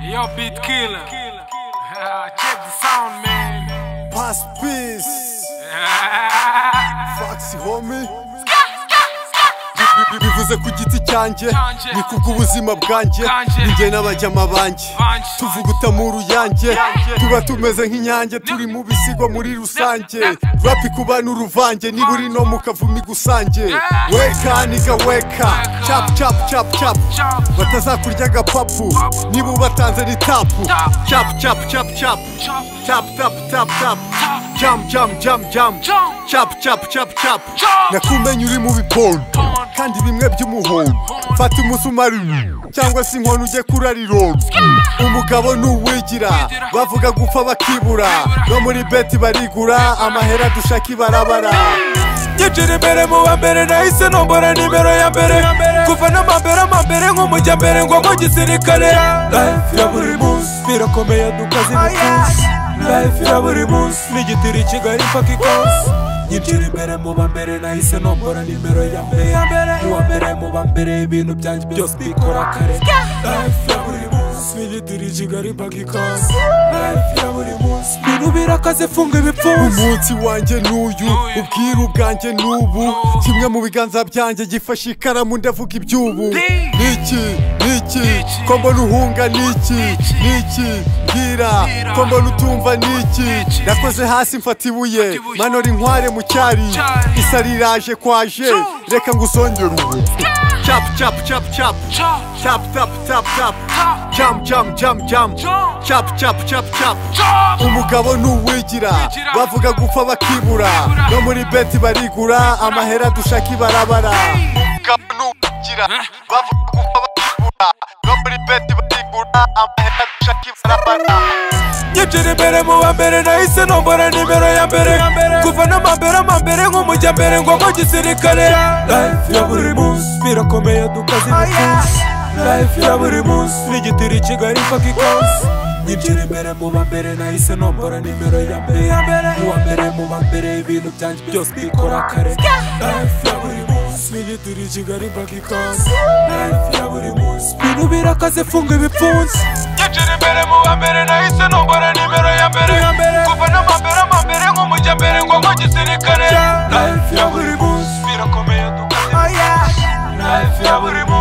Yo, beat killer. Check the sound, man. Pass peace, fax homie. Bi- bi- bivuze ku giti cyanjye Cyanjye. ni kubw'ubuzima bwanjye Bwanjye. ninjye n'abajyama banjye Banjye. tuvuguta mu ruyange Yanjye. tuba tumeze nk'inyange turi mu bisigwa muri rusange rapi ku bantu uruvange niba uri no mu kavumi gusange Yeah. weka niga weka cap cap cap cap Chop. batazakurya agapapu niba ubatanze ni tapu Tap. cap cap cap cap Chop. tap tap tap tap Tap. jam jam jam jam Jump. cap cap cap cap Chop. nakumenya uri mu biporo kandi bimwe by'umuhondo fata umusumari cyangwa se inkono ujye kurariroga umugabo ni uwigira bavuga gupfa bakibura no muri beti barigura amahera dushaka ibarabara Gicira imbere mu wa mbere nahise nombora nimero ya mbere kuva n'amambere amambere nk'umujya mbere ngo mu gisirikare life ya buri munsi birakomeye dukaze ibipfunsi life ya buri munsi n'igitiri kigali paka ikansi Gicira imbere mu wa mbere nahise nombora nimero ya mbere mu wa mbere mu wa mbere ibintu byanjye byose bikora kare life ya buri munsi n'igitiri kigali paka ikansi life ya buri munsi ibintu birakaze funga ibipfunsi umunsi wanjye n'uyu ubwiru bwanjye n'ubu kimwe mu biganza byanjye gifashe ikaramu ndavuga iby'ubu niki niki ko mbona uhunga niki niki mbwira ko mbona utumva niki nakoze hasi mfata ibuye manora inkware mu cyari isa riraje kwaje reka ngusongere ubu cap cap cap cap Chop. cap tap tap tap Tap. jam jam jam jam Jump. cap cap cap cap Chop. umugabo ni uwigira bavuga gupfa bakibura no muri beti barigura amahera dushaka ibarabara umugabo ni uwigira bavuga gupfa bakibura no muri beti barigura amahera dushaka ibarabara Nyinjira imbere mu wa mbere nahise nombora nimero ya mbere kuva n'amambere amambere nk'umujya mbere ngo mu gisirikare life ya buri munsi birakomeye dukaze ibipfunsi life ya buri munsi n'igitiri kigali paka ikansi Nyinjira imbere mu wa mbere nahise nombora nimero ya mbere mu wa mbere mu wa mbere ibintu byanjye byose bikora kare life ya buri munsi n'igitiri kigali paka ikansi life ya buri munsi ibintu birakaze funga ibipfunsi Nyinjira imbere mu wa mbere nahise nombora nimero ya mbere kuva n'amambere amambere nk'umujya mbere ngo mu gisirikare life ya buri munsi birakomeye dukomeye life ya buri munsi